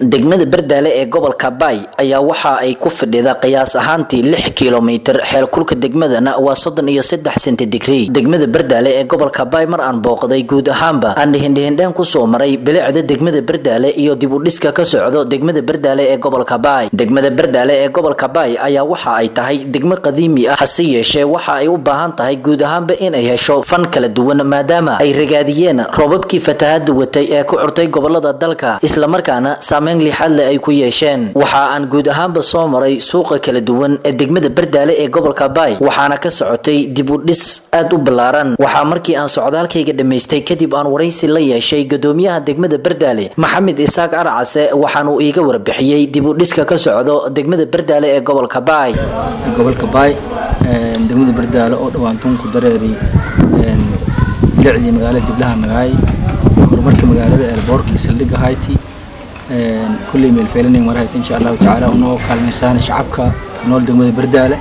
degmada bardaale ee gobolka baay ayaa waxa ay ku fadhida qiyaas ahaantii lix kilomitir xeelkulka degmadana waa soddon iyo saddex senti digrii degmada bardaale ee gobolka baay mar aan booqday guud ahaanba aan dhihendhihendheen kusoo maray bilicda degmada bardaale iyo dib u dhiska ka socdo degmada bardaale ee gobolka baay degmada bardaale ee gobolka baay ayaa waxa ay tahay degmo qadiimi ah hase yeeshee waxa ay u baahan tahay guud ahaanba inay hesho fan kala duwan maadaama ay ragaadiyeen roobabkii fatahada watay ee ku curtay gobolada dalka islamarkaana saameyn lixaad leh ay ku yeesheen waxa aan guud ahaanba soo maray suuqa kala duwan ee degmada bardaale ee gobolka baay waxaana ka socotay dib u dhis aad u ballaaran waxaa markii aan socdaalkayga dhammaystay kadib aan waraysi la yeeshay gadoomiyaha degmada bardaale maxamed isaaq arcase waxaanuu iiga warbixiyey dib u dhiska ka socdo degmada bardaale ee gobolka baay gobolka baay degmada bardaale oo dhawaan tunku dareeri bilicdii magaalada diblaha nagaay horumarka magaalada eelboorka saldhigga hayti kulley meelfeelinayn war hayt insha allahu tacaala unoo kaalmaysaan shacabka ku nool degmada bardaale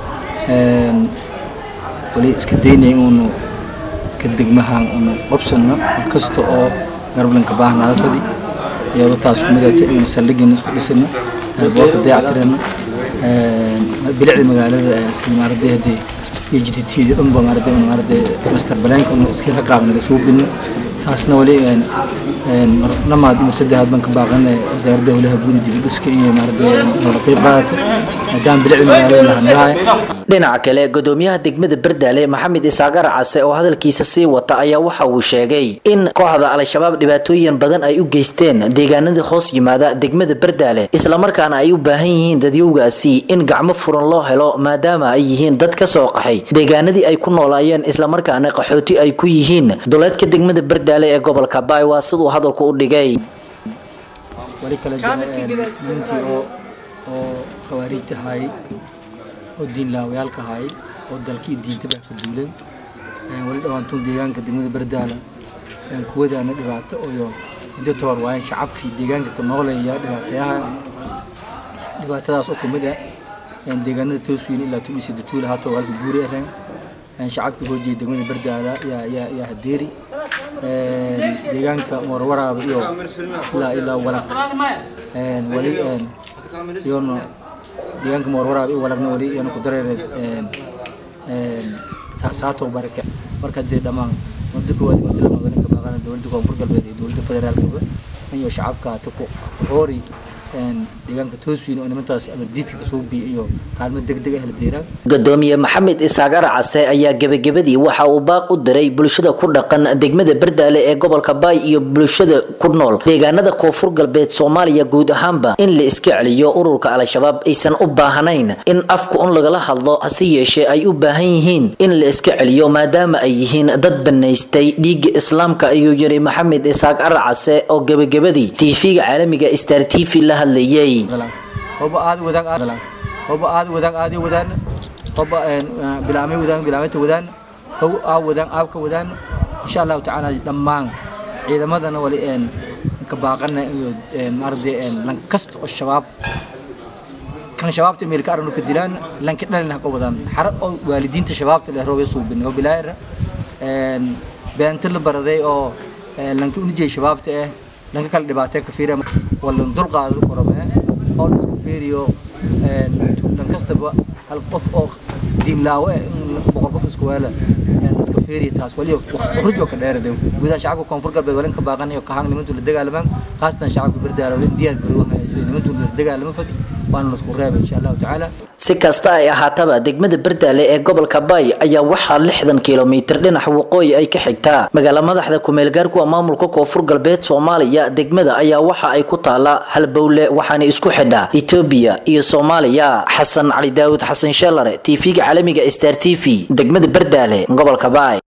wali iska daynay unu ka degmahan unu qabsanno mid kasta oo garblanka baahnaada fadi iyadoo taas ku midata inu saldhigina isku dhisano eelboorka dayactirano bilicda magaalada sida maaragtay haddee iyo jiditiida dhanba maaragtay unu maaragtay master balaanka unu iska raqaabna lasoo bino taasna wali lamaad inu saddexaad baan ka baaqana wasaaradda howlaha guud dib u dhiska iyo maaragtay noola qayb qaadato maadaama bilicda magaalada lahanaahay dhinaca kale gadoomiyaha degmada bardaale maxamed isaaq arcase oo hadalkiisa sii wata ayaa waxa uu sheegay in kooxda al-shabaab dhibaatooyin badan ay u geysteen deegaanada hoos yimaada degmada bardaale islamarkaana ay u baahan yihiin dadyowgaasi in gacmo furan loo helo maadaama ay yihiin dad ka soo qaxay deegaanadii ay ku noolaayeen islamarkaana qaxooti ay ku yihiin duleedka degmada bardaale ee gobolka baay waa siduu hadalku u dhigay wali kale nimantii oo oo khawaarijta haayay oo diin laawayaalka haayay oo dalkii diintaba ka duulay wali dhawaantuun deegaanka degmada bardaala kuwadaana dhibaato iyo inta tabar waayeen shacabkii deegaanka ku noolaya dhibaatayaha dhibaatadaas oo kumid ah deegaanada tooswiin ilaa tubisi datuula haata halka guuri areen shacabkii hoojiya degmada bardaala yaa yaa yaa hadeeri deegaanka warwaraaba iyo ilaa ilaa walag wali iyona deegaanka moorwaraab iyo walagna wali iyana ku dareereed saasaato barake marka dee dhammaan muddo koowaad muddo lama badan ka baaqana dowladda koonfur galbeed iyo dowladda federaalkaba iyo shacabka hata ku hoori deegaanka tooswiin oo nimantaas amardiidka kasoo biy iyo kaalmo degdeg ah la deeraan gadoomiye maxamed isaaq arcase ayaa gebagabadii waxa uu baaq u diray bulshada ku dhaqan degmada bardaale ee gobolka baay iyo bulshada ku nool deegaanada koonfur galbeed soomaaliya guud ahaanba in la iska celiyo ururka al-shabaab aysan u baahnayn in afka un lagala hadlo hase yeeshee ay u baahan yihiin in la iska celiyo maadaama ay yihiin dad banaystay dhiigga islaamka ayuu yiri maxamed isaaq arcase oo gebagabadii tv-ga caalamiga star t v la hadlayay hoba aad wadaag aad hoba aad wadaag aad wadaan hoba bilaamay wadaan bilaamayta wadaan how aa wadaan aabka wadaan insha allahu tacaala dhammaan ciidamadana wali een ka baaqana iyo maaragtay lan kasta oo shabaab kan shabaabta meelka arnu ka dilaan lanka dhalina ka wadaan xara oo waalidiinta shabaabta leh roobay suubin oo bilaayra een beenta la baraday oo lanka unijay shabaabta eh lanka kala dhibaatay ka fiira wala dul qaado korobe oo isku fiiriyo een lan kastaba hal qof oo diin laawe boqol qof isku weela iska fiiriyo taas wali rujo ka dheeraday gudaha shacabka koonfur galbeed walin ka baaqan iyo ka hang nimantu la dagaalamaan khaasatan shacabka bardaalo diyaar garoohaya sida nimantu la dagaalama fadi waana isku reebay insha allahu tacaala si kasta ay ahaataba degmada bardaale ee gobolka baay ayaa waxaa lixdan kilomitir dhinaca waqooyi ay ka xigtaa magaala madaxda kumeelgaarkuwa maamulka koonfur galbeed soomaaliya degmada ayaa waxa ay ku taala halbowle waxaana isku xidhaa etoobiya iyo soomaaliya xasan cali daawud xasan sheelare tv-ga caalamiga star t v degmada bardaale gobolka baay